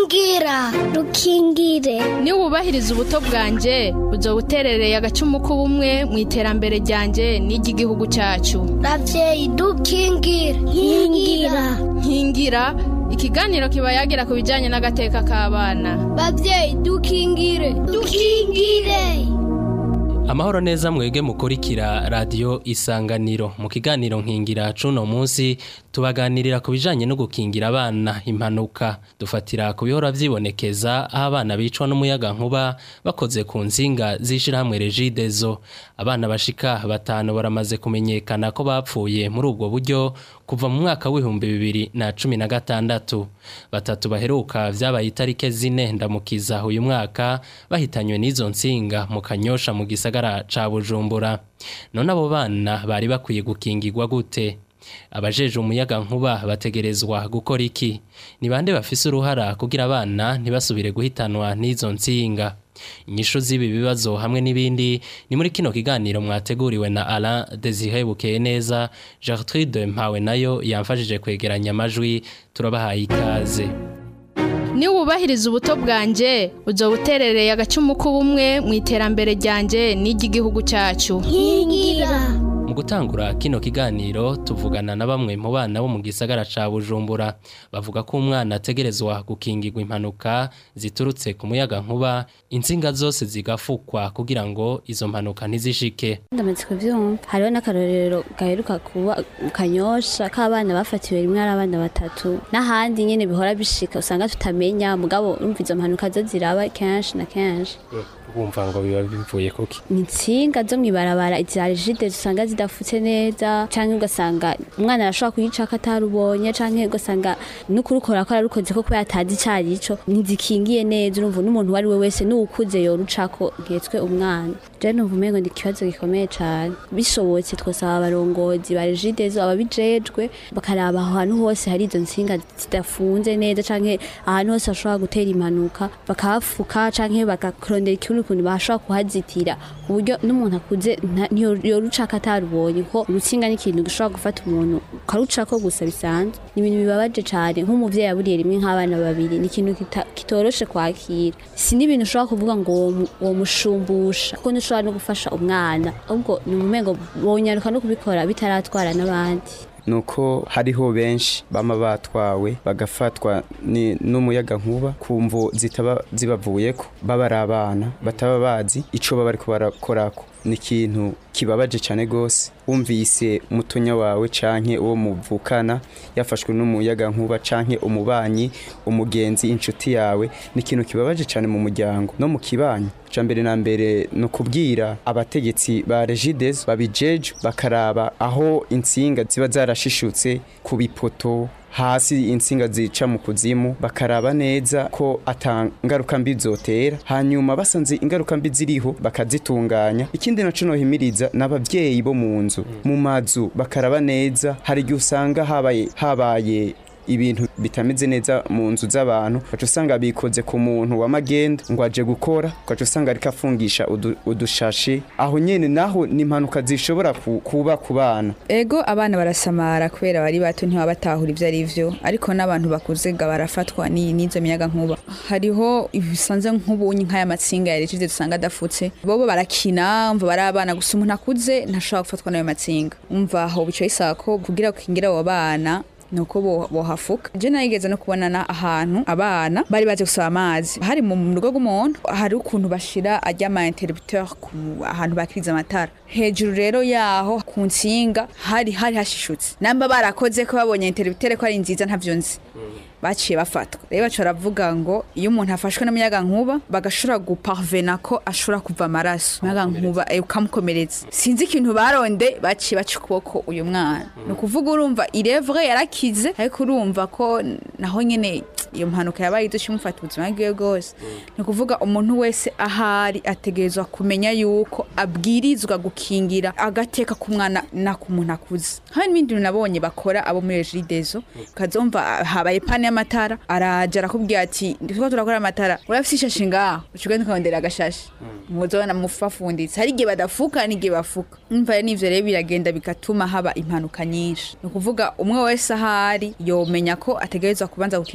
rukingira rukingire niba wubahiriza ubuto bwanjye uzo buterereye agacumu k'ubumwe mu iterambere ryanjye n'iry'igihugu cyacu ravyeyi dukingire nkingira nkingira ikiganiro kiba yagira ku bijyanye n'agateka k'abana bavyeyi dukingire dukingire amahoro neza mwege mukurikira radiyo isanganiro mu kiganiro nkingira cuno munsi tubaganirira ku bijanye no gukingira abana impanuka dufatira ku bihora vyibonekeza aho abana bicwa n'umuyaga nkuba bakoze ku nzinga z'ishirahamwe regidezo abana bashika batanu baramaze kumenyekana ko bapfuye muri ubwo buryo kuva mu mwaka w'ibihumbi bibiri na cumi na gatandatu batatu baheruka vyabaye itarike zine ndamukiza uyu mwaka bahitanywe n'izo nsinga mu kanyosha mu gisagara ca bujumbura none abo bana bari bakwiye gukingirwa gute abajeje umuyaga nkuba bategerezwa gukora iki ni bande bafise uruhara kugira abana ntibasubire guhitanwa n'izo nsinga inyishu z'ibi bibazo hamwe n'ibindi ni muri kino kiganiro mwateguriwe na Alain Desire Bukeye neza Gertrude Mpawe nayo yamfashije kwegeranya amajwi turabahaye ikaze niba wubahiriza ubuto bwanjye uzo buterereye agacumu k'ubumwe mu iterambere ryanjye n'iry'igihugu cyacu nkingira mu gutangura kino kiganiro tuvugana na bamwe mu bana bo mu gisagara ca Bujumbura bavuga ko umwana ategerezwa gukingirwa impanuka ziturutse ku muyaga nkuba insinga zose zigafukwa kugira ngo izo mpanuka ntizishike ndamaze kubyumva hariho n'akarorero gaheruka kuba mu kanyosha k'abana bafatiwe rimwe ari abana batatu n'ahandi nyine bihora bishika usanga tutamenya mugabo urumva izo mpanuka zo ziraba kenshi na kenshi bumva ngo biba bivuye kuki ni insinga zo mw'ibarabara iza rigide usanga zidafutse neza canke ugasanga umwana arashobora kuyicako atarubonye canke ugasanga n'ukurukora ko ararukoze ko kubera atazi icarico ntizikingiye neza urumva n'umuntu uwo ari we wese n'uwukuze yorucako nketswe umwana je numva umengo ni ikibazo gikomeye cane bishobotse twosaba abarongozi ba rigidezo ababijejwe bakaraba aho hantu hose hari izo nsinga zidafunze neza canke ahantu hose hashobora gutera impanuka bakahafuka canke bagakurondera ikibuno ukuntu bashobora kuhazitira ku buryo n'umuntu akuze nta- ntiyo- yorucako atarubonye ko urutsinga n'ikintu gishobora gufata umuntu ukarucako gusa bisanzwe ni ibintu bibabaje cane nk'umuvyeyi aburiye rimwe nk'abana babiri ni ikintu kita- kitoroshe kwakira si n'ibintu ushobora kuvuga ngo womu- womushumbusha kuko ntushobora no gufasha umwana ahubwo ni umumengo wonyaruka no kubikora bitaratwara n'abandi nuko hariho benshi bama batwawe bagafatwa ni- n'umuyaga nkuba ku mvo zitaba zibavuyeko baba ari abana bataba bazi ico baba bariko barakorako ni ikintu kibabaje cane gose wumvise mutonya wawe canke uwo muvukana yafashwe n'umuyaga nkuba canke umubanyi umugenzi inshuti yawe ni ikintu kibabaje cane mu muryango no mu kibanyi ca mbere na mbere ni ukubwira abategetsi ba regides babijeje bakaraba aho insinga ziba zarashishutse ku bipoto hasi insinga zica mu kuzimu bakaraba neza ko ata ngaruka mbi zotera hanyuma basanze ingaruka mbi ziriho bakazitunganya ikindi naco nohimiriza n'abavyeyi bo mu nzu mu mazu bakaraba neza hari igihe usanga habaye habaye ibintu bitameze neza mu nzu z'abantu ugaca usanga bikoze ku muntu w'amagenda ngo aje gukora ugaca usanga ariko afungisha udu- udushashe aho nyene naho ni impanuka zishobora ku- kuba ku bana ego abana barasamara kubera bari bato ntibaba batahura ibyo ari byo ariko n'abantu bakuze ga barafatwa n'iyi n'izo miyaga nkuba hariho ibisanze nk'ubunyi nk'aya matsinga ya regide dusanga adafutse bobo barakina umva bari abana gusa umuntu akuze ntashobora gufatwa n'ayo matsinga umva aho bicaye isaba ko kugira gukingira abo bana nuko bo- bohafuka je nayigeze no kubonana ahantu abana bari baje gusaba amazi hari mu mu rugo rw'umuntu hari ukuntu bashira ajya ama interrupteur ku ahantu bakiriza amatara hejuru rero yaho ku nsinga hari hari hashishutse namba barakoze ko babonye interrupteur ko ari nziza ntavyo nzi baciye bafatwa rero baca baravuga ngo iyo umuntu afashwe n'umuyaga nkuba bagashobora guparvena ko ashobora kuva amaraso umuyaga nkuba eh, ukamukomeretsa sinzi ikintu baronde baciye baca ukuboko uyu mwana ni ukuvuga urumva irevre yarakize ariko urumva ko naho nyene iyo mpanuka yabaye iduca imufata ubuzima bwiwe bwose ni ukuvuga umuntu wese ahari ategerezwa kumenya yuko abwirizwa gukingira agateka k'umwana na ku muntu akuze hari n'ibindi bintu nabonye bakora abo muri regidezo ukazumva ah, habaye pane y'amatara araja arakubwira ati turiko turakora amatara urafise ishashi ngaho ucugenda ukarondera agashashi muzobona mufafunditse hari igihe badafuka n'igihe bafuka umva rero n'ivyo rero biragenda bigatuma haba impanuka nyinshi ni ukuvuga umwe wese ahari yomenya ko ategerezwa kubanza gukingira agateka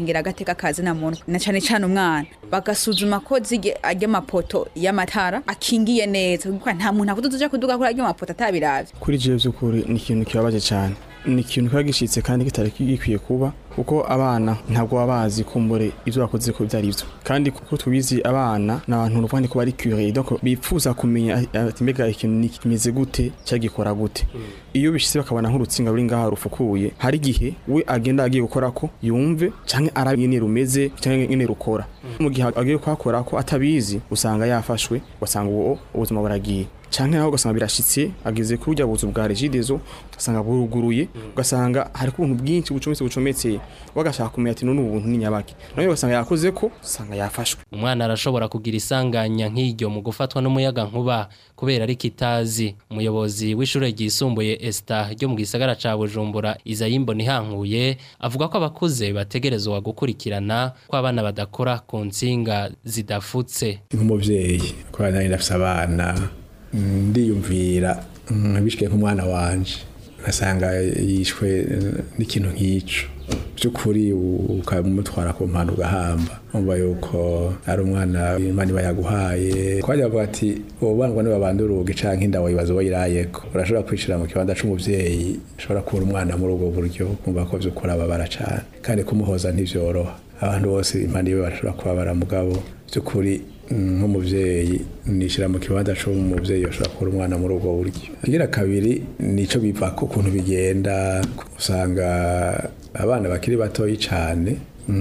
agateka kazi na muntu na cane cane umwana bagasuzuma ko zige arya mapoto y'amatara akingiye neza kuko nta muntu akuduza kuduga kuri arya mapoto atabiravye kuri jewe by'ukuri ni ikintu kibabaje cyane ni ikintu kiba gishitse kandi kitari gikwiye kuba kuko abana ntabwo baba bazi kumbure ibyo bakoze ko byari byo kandi kuko tubizi abana ni abantu uruvandi ko bari curieux donc bipfuza kumenya ati mbega ikintu ni kimeze gute cyagikora gute iyo bishitse bakabona nk'urutsinga ruri ngaha rufukuye hari igihe we agenda agiye gukora ko yumve canke arabe nyene rumeze canke nyene rukora mu gihe agiye kuhakora ko atabizi usanga yafashwe ugasanga uwo ubuzima buragiye canke naho ugasanga birashitse ageze kuri urya buzu bwa regidezo ugasanga buruguruye ugasanga hari ubuntu bwinshi bucometse bucometse bagashaka kumenya ati none ubuntu ni nyabaki nawe ugasanga yakoze ko usanga yafashwe umwana arashobora kugira isanganya nk'iryo mu gufatwa n'umuyaga nkuba kubera ari kitazi umuyobozi w'ishure ryisumbuye Esta ryo mu gisagara ca Bujumbura Izayimbo nihankuye avuga ko abakuze bategerezwa gukurikirana ko abana badakora ku nsinga zidafutse nk'umuvyeyi ko nari ndafise abana ndiyumvira nkabishike nk'umwana wanje ngasanga yishwe n'ikintu nk'ico by'ukuri ukamutwara ku mpande ugahamba umva yuko ari umwana imana iba yaguhaye twajya bavuga ati uwo bana niba banduruge canke inda wayibaza wayirayeko urashobora kwishira mu kibanza c'umuvyeyi ushobora kubura umwana muri ubwo buryo kumva ko vy'ukuri ababara cane kandi kumuhoza ntivyoroha abantu bose impande yiwe barashobora kubabara mugabo by'ukuri nk'umuvyeyi nishira mu kibanza c'umuvyeyi ashobora kubura umwana muri ubwo buryo igira kabiri nico biva ku kuntu bigenda usanga abana bakiri batoyi cane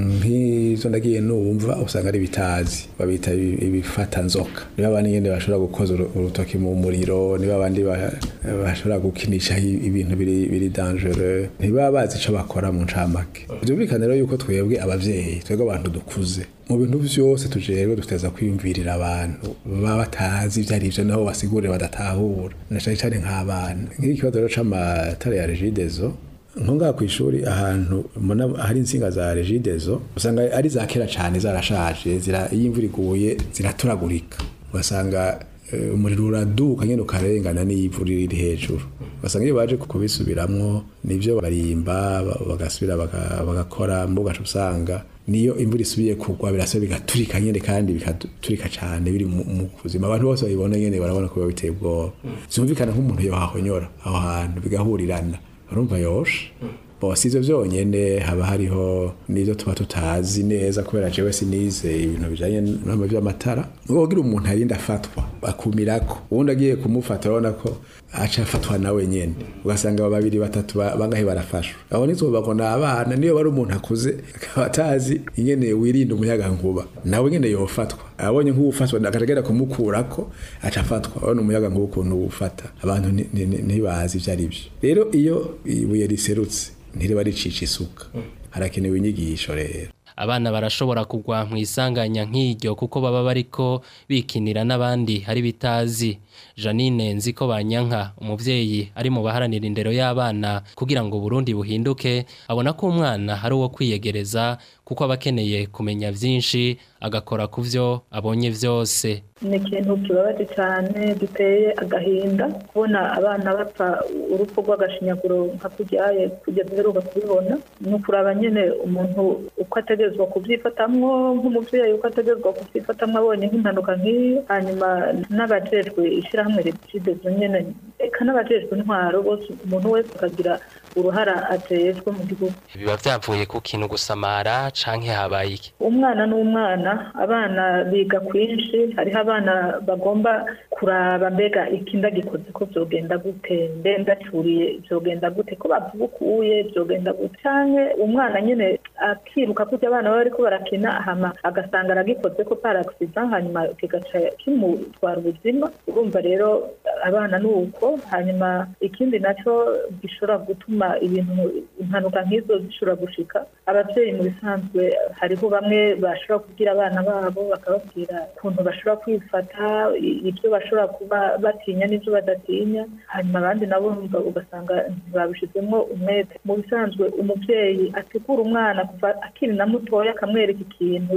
nk'izo ndagiye numva usanga ari bitazi babita ibifata nzoka niba abandi nyene bashobora gukoza urutoki mu muriro niba abandi bashobora gukinisha ibintu biri biri dangereux ntibaba bazi ico bakora mu ncamake byumvikane rero yuko twebwe abavyeyi twebwe abantu dukuze mu bintu vyose tujerwe duteza kwiyumvirira abantu baba batazi ivyo ari vyo nabo basigurire badatahura na cane cane nk'abana nk'ikibazo rero c'amatara ya regidezo nko ngaha ku ishuri ahantu mbona hari insinga za regidezo usanga ari za kera cyane zarashaje zira iyo imvura iguye ziraturagurika ugasanga umuriro uraduka nyine ukarengana n'ivu riri hejuru ugasanga iyo baje kubisubiramwo nibyo barimba bagasubira bagakora mbuga usanga niyo imvura isubiye kugwa birasa bigaturika nyine kandi bikaturika cyane biri mu buzima abantu bose babibona nyine barabona ko biba biteye ubwoba zumvikana nk'umuntu yohahonyora aho hantu bigahurirana urumva yoshe bose ivyo vyonyene haba hariho n'ivyo tuba tutazi neza kubera jewe sinize ibintu bijanye n'ama vy'amatara wogira umuntu arinda afatwa akumirako uwundi agiye kumufata urabona ko aca afatwa nawe nyene ugasanga babiri batatu bangahe barafashwa aho nizobabona abana niyo bari umuntu akuze akaba atazi ingene wirinda umuyaga nkuba nawe nyene yofatwa abonye nk'uwufatwa akatagera kumukurako aca afatwa urabona umuyaga nkuba ukuntu uwufata abantu ntibazi ivyo ari vyo rero iyo ibuye riserutse ntiriba ricisha isuka harakenewe inyigisho rero abana barashobora kugwa mu isanganya nk'iryo kuko baba bariko bikinira n'abandi hari bitazi Janine nziko banyanka umuvyeyi ari mu baharanira indero y'abana kugira ngo Burundi buhinduke abona ko umwana hari uwo kwiyegereza kuko abakeneye kumenya vyinshi agakora kuvyo abonye vyose ni ikintu kibabaje cyane giteye agahinda kubona abana bapfa urupfu rw'agashinyaguro nka kuryaye kugeza uheruka kubibona ni ukuraba nyine umuntu uko ategerezwa kubyifatamwo nk'umubyeyi uko ategerezwa kubyifatamwo abonye nk'impanuka nk'iyo hanyuma n'abajejwe ishyirahamwe rigidezo nyine eka n'abajejwe intwaro bose umuntu wese akagira uruhara atejwe mu gihugu biba vyavuye ku kintu gusamara canke habaye iki umwana n'umwana abana biga kwinshi hariho abana bagomba kuraba mbega ikinda gikoze ko vyogenda gute mbe ndacuriye vyogenda gute ko bavubukuye vyogenda gute canke umwana nyene akiruka kurya abana baba bariko barakina hama agasanga aragikoze ko par accident hanyuma kigaca kimutwara ubuzima urumva rero abana ni uko hanyuma ikindi naco gishobora gutuma ibintu impanuka nk'izo zishobora gushika abavyeyi mu bisanzwe hariho bamwe bashobora kubwira abana babo bakababwira ukuntu bashobora kwifata ibyo bashobora kuba batinya n'ibyo badatinya hanyuma abandi nabo ugasanga ntibabishizemo umwete mu bisanzwe umuvyeyi ategura umwana kuva akiri na mutoya akamwereka ikintu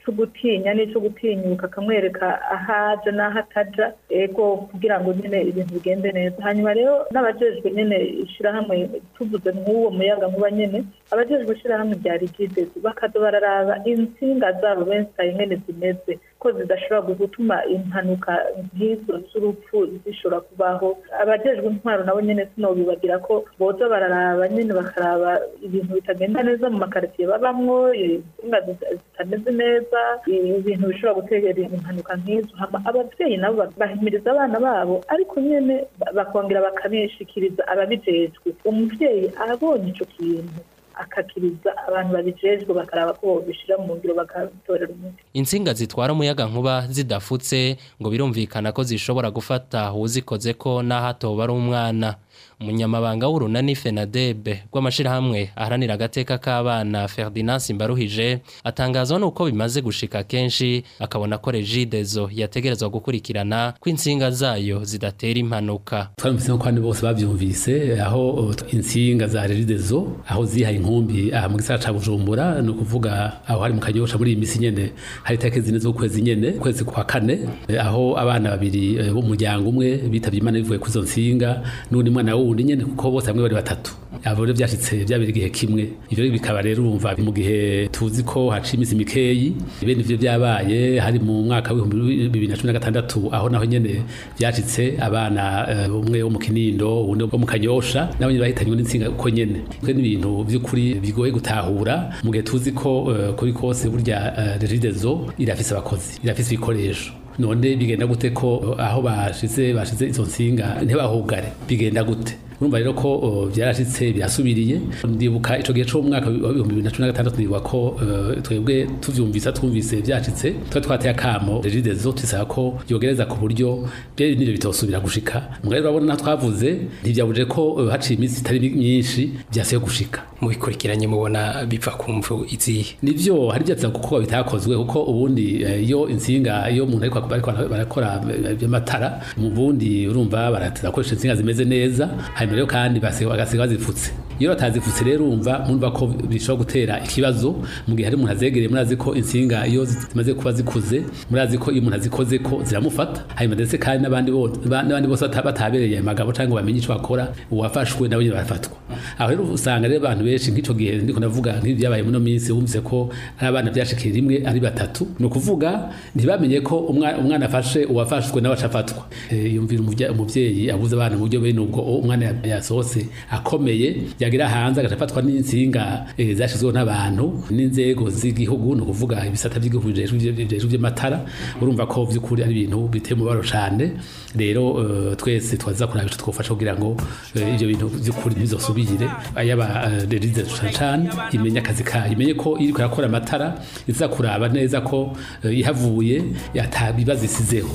cyo gutinya n'icyo gutinyuka akamwereka aho aja n'aho ataja ego kugira ngo nyine ibintu bigende neza hanyuma rero n'abajejwe nyine ishyirahamwe tuvuze nk'uwo muyaga nkuba nyine abajejwe ishyirahamwe rya rigidezi bakaza bararaba insinga zabo benshi nyine zimeze ko zidashobora gutuma impanuka nk'izo z'urupfu zishobora kubaho abajejwe intwaro nabo nyine sinobibagira ko boza bararaba nyine bakaraba ibintu bitagenda neza mu makaritsiye babamwo insinga zitameze neza ibintu bishobora gutera impanuka nk'izo ababyeyi nabo bahimiriza abana babo ariko nyine bakongera bakabishikiriza ababijejwe umubyeyi abonye icyo kintu akakiriza abantu babijejwe bakaraba ko bobishira mu ngiro bakatorera umuti insinga zitwara umuyaga nkuba zidafutse ngo birumvikana ko zishobora gufata uwuzikoze ko n'aho atoba ari umwana umunyamabanga w'urunani fenadebe rw'amashyirahamwe aharanira agateka k'abana ferdinand simbaruhije atangazwa n'uko bimaze gushika kenshi akabona ko regidezo yategerezwa gukurikirana ko insinga zayo zidatera impanuka twaramutse ko kandi bose babyumvise aho insinga za regidezo aho zihaye inkumbi aha mu gisagara ca bujumbura ni ukuvuga aho hari mu kanyosha muri iyi misi nyene hari itariki zine z'ukwezi nyene ukwezi kwa kane aho abana babiri b'umuryango umwe bitavye imana bivuye kuri izo nsinga n'undi mwana wundi nyene kuko bose hamwe bari batatu abo rero byashitse byabiri igihe kimwe ivyo bikaba rero urumva mu gihe tuzi ko haciye iminsi mikeyi bene ivyo byabaye hari mu mwaka w'ibihumbi bibiri na cumi na gatandatu aho naho nyene byashitse abana umwe wo mu kinindo uwundi wo mu kanyosha nabo nyene bahitanywe n'insinga uko nyene kwe n'ibintu vy'ukuri bigoye gutahura mu gihe tuzi ko kuri kose burya regidezo irafise abakozi irafise ibikoresho none bigenda gute ko aho bashize bashize izo nsinga ntibahugare bigenda gute urumva rero ko byarashitse birasubiriye ndibuka ico gihe cyo mu mwaka wa 2016 ndibuka ko twebwe tuvyumvisa twumvise byacitse twa twateye akamo regidezo tisaba ko yogereza ku buryo bye nivyo bitosubira gushika mugari urabona na twavuze ntivyabuje ko haciye iminsi itari myinshi byasiye gushika mubikurikiranye mubona bipfa kumvu izihe nivyo hari byatsa kuko bitakozwe kuko ubundi iyo insinga iyo umuntu ariko barakora by'amatara mu bundi urumva barakoresha insinga zimeze neza hanyuma rero kandi bagasiga bazipfutse iyo batazipfutse rero urumva murumva ko bishobora gutera ikibazo mu gihe hari umuntu azegereye murazi ko insinga iyo zimaze kuba zikuze murazi ko iyo umuntu azikoze ko ziramufata hanyuma ndetse kandi n'abandi n'abandi bose batabereye amagabo cyangwa bamenye icyo bakora uwafashwe nabo nyine barafatwa aho rero usanga rero abantu benshi nk'icyo gihe ndiko ndavuga nk'ibi byabaye muri minsi wumvise ko ari abana byashikiye rimwe ari batatu ni ukuvuga ntibamenye ko umwana afashe uwafashwe nawe acafatwa yumvira umubyeyi abuze abana mu buryo bene ubwo umwana yasohotse akomeye yagira hanze agafatwa n'insinga zashyizweho n'abantu n'inzego z'igihugu ni ukuvuga ibisata by'igihugu bijejwe by'amatara urumva ko by'ukuri ari ibintu biteye umubaro cyane rero twese twaza kuraba icyo twafasha kugira ngo ibyo bintu by'ukuri ntibizosubire ayaba rerize cyane imenye akazi kayo imenye ko iri kurakora amatara iza kuraba neza ko ihavuye yatabibazo isizeho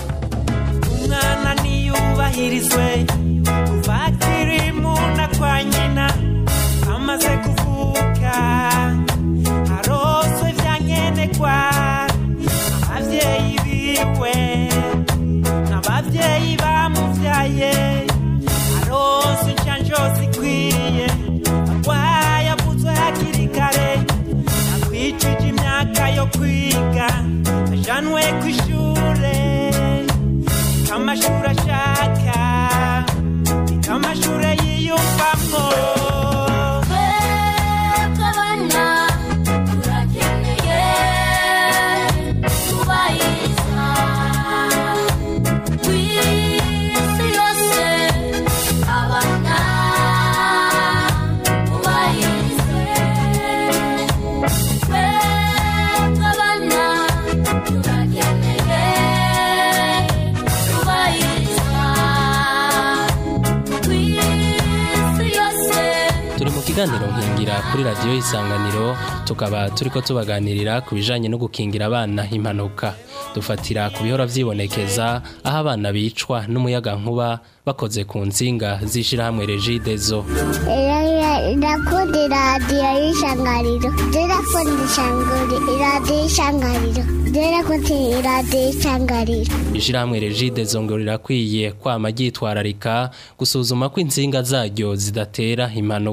umwana niyubahirizwe kuva akiri mu nda kwa nyina amaze kuvuka aroswe byankenerwa ababyeyi biwe n'ababyeyi bamubyaye aroswe inshanjo zikwiye arwaye avuzwe hakiri kare akwijije imyaka yo kwiga ajanwe ku ishure amashuri ashaka amashuri yiyumvamo twebwe abana turakeneye kubahiriza ku isi yose abana bubahirize twebwe abana turakeneye kubahiriza ku isi yose turi mu kiganiro nkingira kuri radiyo isanganiro tukaba turi ko tubaganirira ku bijyanye no gukingira abana impanuka dufatira ku bihora byibonekeza aho abana bicwa n'umuyaga nkuba bakoze ku nsinga z'ishyirahamwe regidezo irakunda iradiyo y'ishangariro irakunda iradiyo y'ishangariro irakunda iradiyo y'ishangariro ishyirahamwe regidezo ngo rirakwiye kwama ryitwararika gusuzuma ko insinga zaryo zidatera impanuka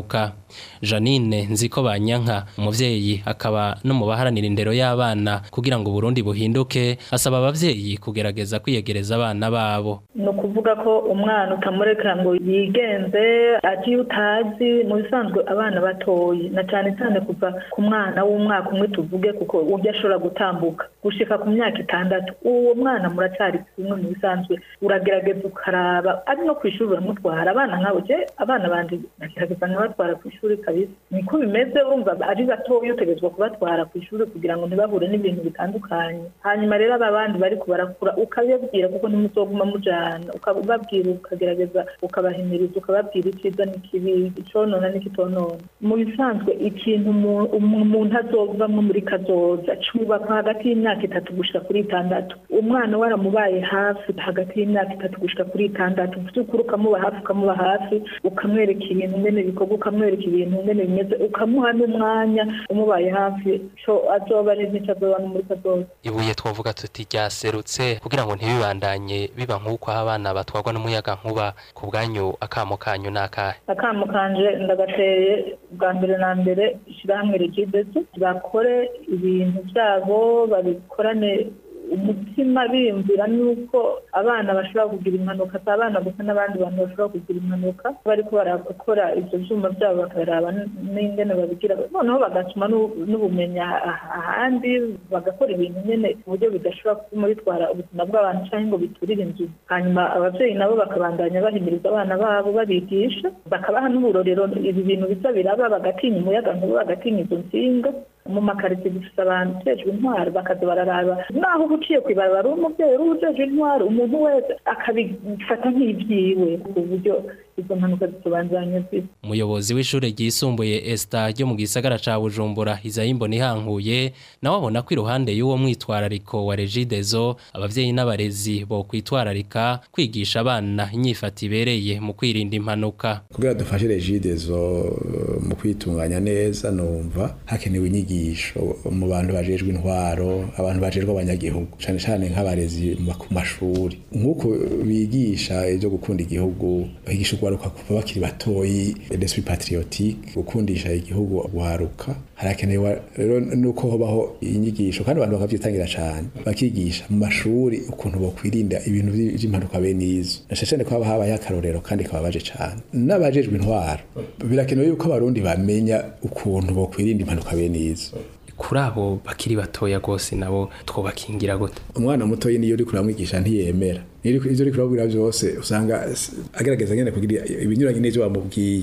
Janine nziko banyanka umuvyeyi akaba no mu baharanira indero y'abana kugira ngo Burundi buhinduke asaba abavyeyi kugerageza kwiyegereza abana babo ni ukuvuga ko umwana utamureka ngo yigenze agiye utazi mu bisanzwe abana batoyi na cyane cyane kuva ku mwana w'umwaka umwe tuvuge kuko uburyo ashobora gutambuka gushika ku myaka itandatu uwo mwana muracyari kumwe mu bisanzwe uragerageza ukaraba ari no ku ishuri uramutwara abana nk'abo je abana banje ndagerageza nkabatwara ku ishuri kabisa niko bimeze urumva ari batoya utegerezwa kubatwara ku ishuri kugira ngo ntibahure n'ibintu bitandukanye hanyuma rero aba bandi bariko barakura ukabibabwira kuko ntimuzoguma mujana ukababwira ukagerageza ukabahimiriza ukababwira icyiza n'ikibi iconona n'ikitonona mu bisanzwe ikintu umu- umu- umuntu azovamwo muri kazoza cubakwa hagati y'imyaka itatu gushika kuri itandatu umwana waramubaye hafi hagati y'imyaka itatu gushika kuri itandatu vy'ukuri ukamuba hafi ukamuba hafi ukamwereka ibintu ngene bikorwa ukamwereka ibintu ngene bimeze ukamuha n'umwanya umubaye hafi co azoba ari n'ico azoba no muri kazoza ibuye twavuga tuti ryaserutse kugira ngo ntibibandanye biba nk'uko aho abana batwarwa n'umuyaga nkuba ku bwanyu akamo kanyu n'akahe akamo kanje ndagateye bwa mbere na mbere ishyirahamwe rigidezo bakore ibintu byabo babikorane umutima biyumvira nuko abana bashobora kugira impanuka si abana gusa n'abandi bantu bashobora kugira impanuka bariko barakora ibyo byuma byabo bakaraba n'ingene babigira noneho bagatuma n'u- n'ubumenyi ah- ahandi bagakora ibintu nyene ku buryo bidashobora kuguma bitwara ubuzima bw'abantu cyangwa ngo biturire inzu hanyuma ababyeyi nabo bakabandanya bahimiriza abana babo babigisha bakabaha n'uburorero ibi bintu biza biraba bagatinya umuyaga nkuba bagatinya izo nsinga mu makaritsiye dufite abantu ujejwe intwaro bakaza bararaba naho uba uciye ku ibarabara uri umubyeyi uri ujejwe intwaro umuntu wese akabifata nk'ibyiwe ku buryo izo mpanuka zitubanzanya zisa umuyobozi w'ishure ryisumbuye Esta ryo mu gisagara ca Bujumbura Izayimbo nihankuye nawe abona ko iruhande y'uwo mwitwarariko wa Regidezo abavyeyi n'abarezi bo kwitwararika kwigisha abana inyifato ibereye mu kwirinda impanuka kugira dufashe regidezo mu kwitunganya neza numva hakenewe inyigisho mu bantu bajejwe intwaro abantu bajejwe abanyagihugu cane cane nk'abarezi mu- ku mashuri nk'uko bigisha ibyo gukunda igihugu bahigisha urwaruka kuva bakiri batoyi l'esprit patriotique gukundisha igihugu guharuka harakenewe rero nuko hobaho inyigisho kandi abantu bakavyitangira cane bakigisha mu mashuri ukuntu bokwirinda ibintu vy- vy'impanuka bene izo na cane ko haba habaye akarorero kandi kababaje cane n'abajejwe intwaro birakenewe yuko abarundi bamenya ukuntu bokwirinda impanuka bene izo kuri abo bakiri batoya gose nabo twobakingira gute umwana mutoyi niyo uri kuramwigisha ntiyemera Niyo uri- ivyo uri kurabwira vyose usanga s- agerageza nyene kugira ibinyuranye n'ivyo wamubwiye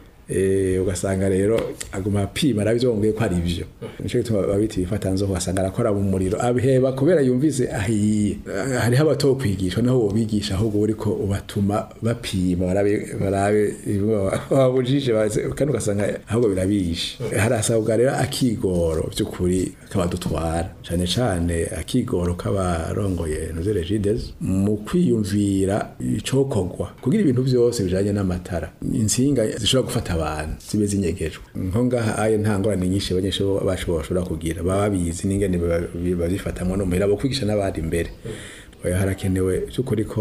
Eh, ugasanga rero aguma apima arabyo wongeye ko ari byo nico gituma babita ibifatanzo ugasanga arakora mu muriro abiheba kubera yumvise ahiye Ah, hariho abato kwigishwa naho wobigisha ahubwo uriko ubatuma bapima barabe barabe ibyo babujije baze- kandi ugasanga ahubwo birabishe harasabwa rero akigoro by'ukuri kabadutwara cyane cyane akigoro k'abarongoye noze regides mu kwiyumvira icokorwa kugira ibintu byose bijanye n'amatara insinga zishobora gufata abantu zibe zinyegejwe nko ngaha aye nta ngorane nyinshi abanyeshuri bacu bashobora kugira baba babizi n'ingene ba- bazifatamwo no muhira bo kwigisha n'abandi imbere oya harakenewe by'ukuri ko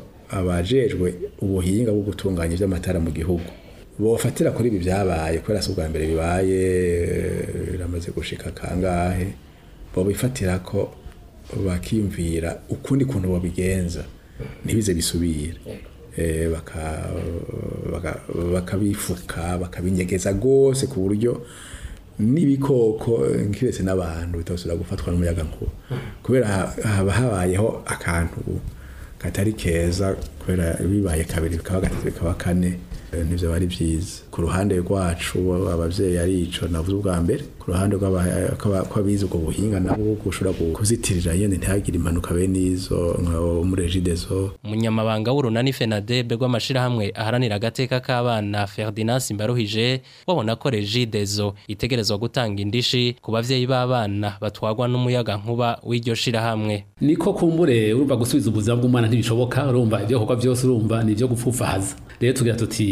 abajejwe ubuhinga bwo gutunganya iby'amatara mu gihugu bofatira kuri ibi byabaye kubera si ubwa mbere bibaye eh, biramaze gushika kangahe bobifatira ko bakiyumvira ukundi kuntu bobigenza ntibize bisubire Eh, baka- baka- bakabifuka bakabinyegeza rwose ku buryo n'ibikoko eh, nkiretse n'abantu bitosubira gufatwa n'umuyaga nkuba kubera ha- haba habayeho akantu katari keza kubera bibaye kabiri bikaba gatatu bikaba kane eh, nivyo bari vyiza ku ruhande rwacu abavyeyi ari ico navuze ubwa mbere ku ruhande rw'aba- kw'aba- kw'abize ubwo buhinga nabo gushobora gu- kuzitirira nyene ntihagire impanuka bene izo nka muri regidezo umunyamabanga w'urunani fenadebe rw'amashirahamwe aharanira agateka k'abana ferdinand simbaruhije babona ko regidezo itegerezwa gutanga indishi ku bavyeyi b'abana batwarwa n'umuyaga nkuba w'iryo shirahamwe niko kumbure urumva gusubiza ubuzima bw'umwana ntibishoboka urumva ibyo bikorwa byose urumva ni ibyo gupfufahaza rero tugira tuti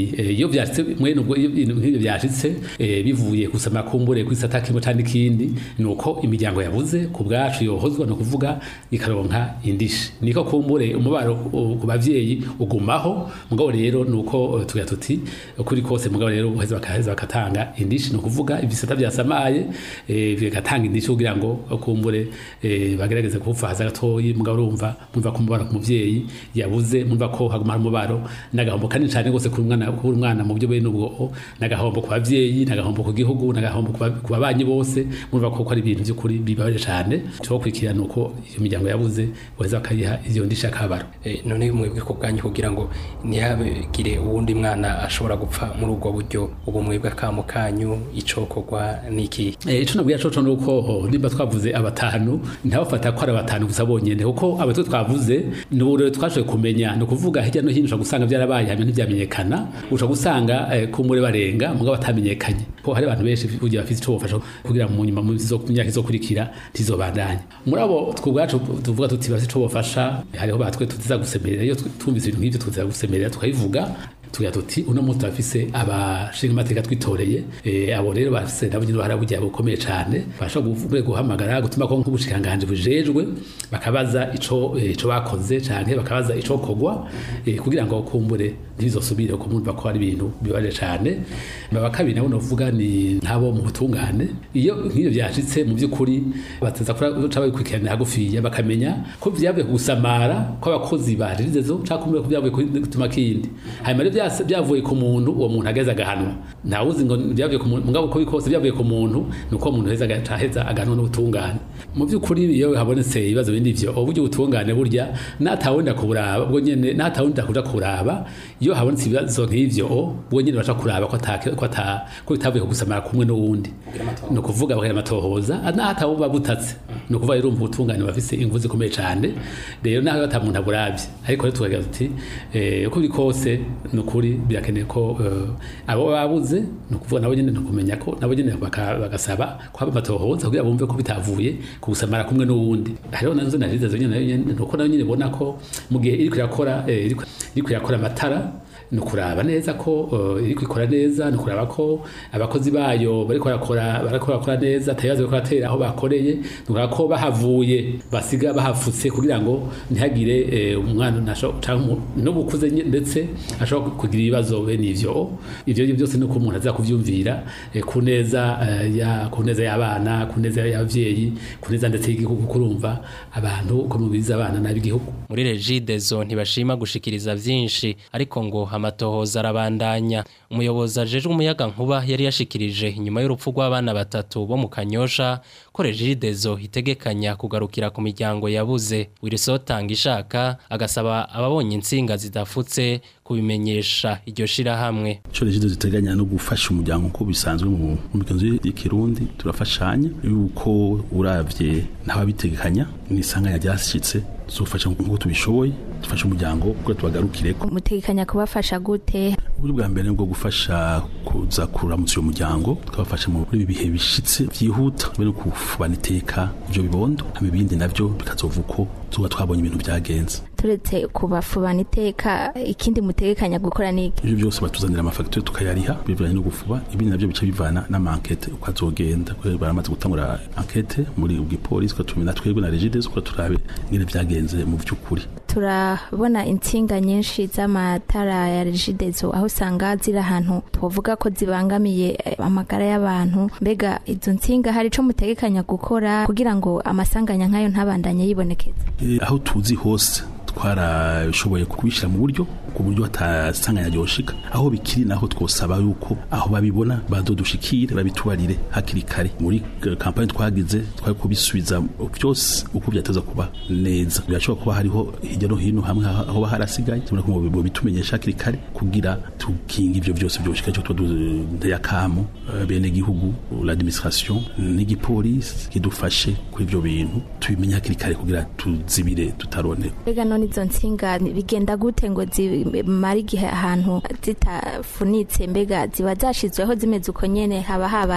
tuti eh, iyo byashitse mwene ubwo iyo ibintu nk'ibyo byashitse eh, bivuye gusama kumbure kwisata kimwe cyane ikindi nuko imiryango yabuze ku bwacu yohozwa no kuvuga ikaronka indishi niko kumbure umubaro uh, ku bavyeyi ugumaho mugabo rero nuko uh, tugira tuti kuri kose mugabo rero uheze bakaheza bakatanga indishi no kuvuga ibisata byasamaye eh, bigatanga indishi kugira ngo kumbure eh, bagerageze kufaza gatoyi mugabo urumva mumva ko umubaro ku muvyeyi yabuze mumva ko haguma hari umubaro n'agahombo kanini cyane gose kuri umwana kuri umwana mu byo bene ubwo n'agahombo ku bavyeyi n'agahombo ku gihugu n'agahombo ku ba- ku babanyi bose mumva ko ko ari ibintu by'ukuri bibabaje cyane cyo kwikira nuko iyo miryango yabuze weza bakayiha iyo ndisha kabaro Eh, none mwebwe ku bwanyu kugira ngo ntihagire uwundi mwana ashobora gupfa muri ubwo buryo ubu mwebwe akamo kanyu icokorwa n'iki Eh, ico nabwiye coco nuko oh, nimba twavuze abatanu ntabafata ko ari abatanu gusa bonyene kuko abatwe twavuze ni uburero twashoboye kumenya ni ukuvuga hirya no hino ushobora gusanga byarabaye hanyuma ntibyamenyekana ushobora gusanga eh, kumure barenga mugabo batamenyekanye ko hari abantu benshi kugira bafite ico bofasha kugira mu nyuma mu izo- mu myaka izokurikira ntizobandanye muri abo twubwacu tuvuga tuti bafite ico bofasha hariho batwe tutiza gusemerera iyo tw- twumvise ibintu nk'ivyo tuza gusemerera tukabivuga tugira tuti uno munsi turafise abashinga amateka twitoreye eh, abo rero bafise nabo nyine uruhara bugiye bukomeye cyane bashobora guhamagara gutuma ko nk'ubushikanganje bujejwe bakabaza ico eh, ico bakoze canke bakabaza ico kogwa eh, kugira ngo kumbure ntibizosubire ko mumva ko ari ibintu bibaje cyane baba kabiri nabo novuga ni nk'abo mu butungane iyo nk'ivyo byashitse mu by'ukuri bateza kuca babikurikiranira hagufiya bakamenya ko vyavuye ku gusamara kw'abakozi ba regidezo canke kumbe ko vyavuye ku gutuma kindi hanyuma rero byase- byavuye ku muntu uwo muntu ageze agahanwa ntawuzi ngo byavuye ku muntu mugabo uko bikose byavuye ku muntu nuko umuntu heza agaheza agahanwa n'ubutungane mu by'ukuri iyo habonetse ibibazo bindi vyo uburyo ubutungane burya natawundi kuburaba ubwo nyene natawundi kuja kuraba iyo habonetse ibibazo nk'ivyo ubwo nyene baca kuraba ko atake ko ata ko bitavuye ku gusamara kumwe n'uwundi ni ukuvuga bakagira amatohoza natawuba butatse ni ukuvuga rero umva ubutungane bafise ingufu zikomeye cyane rero naho ata muntu aburabye ariko rero tukagira tuti eh, uko biri kose ni ukuri birakeneye ko eh, abo babuze ni ukuvuga nabo nyene ni ukumenya ko nabo nyene baka- bagasaba ko haba amatohoza kugira bumve ko bitavuye ku gusamara kumwe n'uwundi hariho nazo nariza zo nyene nayo nyene ni uko nayo nyene ibona ko mu gihe iriko irakora eh, iriko iriko irakora amatara ni ukuraba neza ko uh, iri kwikora neza ni ukuraba ko abakozi bayo bariko barakora bariko barakora neza atabibazo bariko baratera aho bakoreye ni ukuraba ko bahavuye basiga bahafutse kugira ngo ntihagire eh, umwana nasho canke umu- n'ubukuze nye- ndetse ashobora kugira ibibazo bene ivyo ivyo ari byo byose nuko umuntu aza kuvyumvira eh, ku neza eh, ya ku neza y'abana ku neza y'abavyeyi ku neza ndetse y'igihugu kurumva abantu uko mubiza abana n'ab'igihugu muri regidezo ntibashima gushikiriza vyinshi ariko ngo amatohoza arabandanya umuyobozi ajejwe umuyaga nkuba yari yashikirije inyuma y'urupfu rw'abana batatu bo mu kanyosha ko regidezo itegekanya kugarukira ku miryango yabuze wirisotanga ishaka agasaba ababonye insinga zidafutse kubimenyesha iryo shirahamwe ico regido ziteganya no gufasha umuryango uko bisanzwe mu mu migenzo y'ikirundi turafashanya yuko uravye ntababitegekanya nisanganya ryashitse zofasha nk'uko tubishoboye dufasha umuryango kuko tubagarukireko mutegekanya kubafasha gute uburyo bwa mbere ni bwo gufasha kuza kuramutsa uyo muryango tukabafasha muri ibi bihe bishitse vyihuta mbere no kufubana iteka ivyo bibondo hama ibindi navyo bikazova uko tuba twabonye ibintu vyagenze turetse kubafubana iteka ikindi mutegekanya gukora niki ivyo byose batuzanira amafagitire tukayariha bivanye no gufuba ibindi navyo bica bivana n'amankete uko azogenda kubera baramaze gutangura ankete muri ubwipolisi tukatumena twebwe na regides kuko turabe ingene vyagenze mu vy'ukuri turabona intsinga nyinshi z'amatara ya regidezo aho usanga ziri ahantu twavuga ko zibangamiye eh, amagara y'abantu mbega izo ntsinga hari ico mutegekanya gukora kugira ngo amasanganya nk'ayo ntabandanye yibonekeza Eh, aho tuzi hose twarashoboye kubishyira mu buryo ku buryo hatasanganya ryoshika aho bikiri naho twosaba yuko aho babibona bazodushikire babitubarire hakiri kare muri eh, kampani twagize twari kubisubiza byose uko byateza kuba neza birashobora kuba hariho hirya no hino hamwe aho aho harasigaye tubona ko mu bitumenyesha hakiri kare kugira tukinga ivyo byose byoshika cyo tuduteye akamo eh, bene gihugu l'administration n'igipolisi kidufashe kuri ivyo bintu tubimenye hakiri kare kugira tuzibire tutarone mbega none izo ntsinga bigenda gute ngo zimare igihe ahantu zitafunitse mbega ziba zashizweho zimeze uko nyene haba habaye iki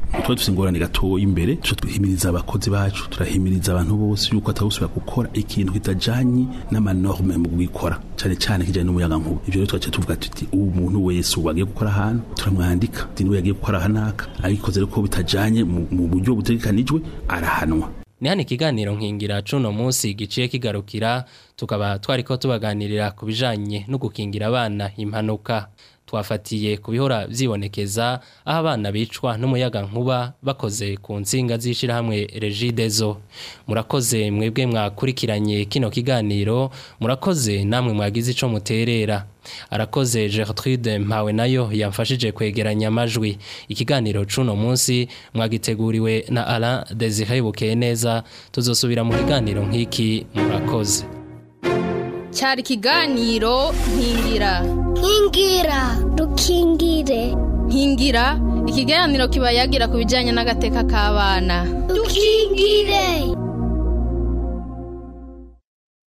tuba dufite ingorane gatoya imbere tuca tuhimiriza abakozi bacu turahimiriza abantu bose yuko atawusubira gukora ikintu kitajanye n'amanorme mu gukora cyane cyane kijanye n'umuyaga nkuba ivyo rero twaca tuvuga tuti uwo muntu wese ubu agiye gukora ahantu turamwandika ati niwe yagiye gukora ahanaka abikoze rero ko bitajanye mu mu buryo butegekanijwe arahanwa ni hano ikiganiro nkingira cuno munsi giciye kigarukira tukaba twariko tubaganirira ku bijanye no gukingira abana impanuka twafatiye ku bihora vyibonekeza aho abana bicwa n'umuyaga nkuba bakoze ku nsinga z'ishirahamwe regidezo murakoze mwebwe mwakurikiranye kino kiganiro murakoze namwe mwagize ico muterera arakoze Gertrude mpawe nayo yamfashije kwegeranya amajwi ikiganiro cuno munsi mwagiteguriwe na Alain Desire Bukeye neza tuzosubira mu kiganiro nk'iki murakoze cyari ikiganiro nkingira nkingira dukingire nkingira ikiganiro kiba yagira ku bijyanye n'agateka k'abana dukingire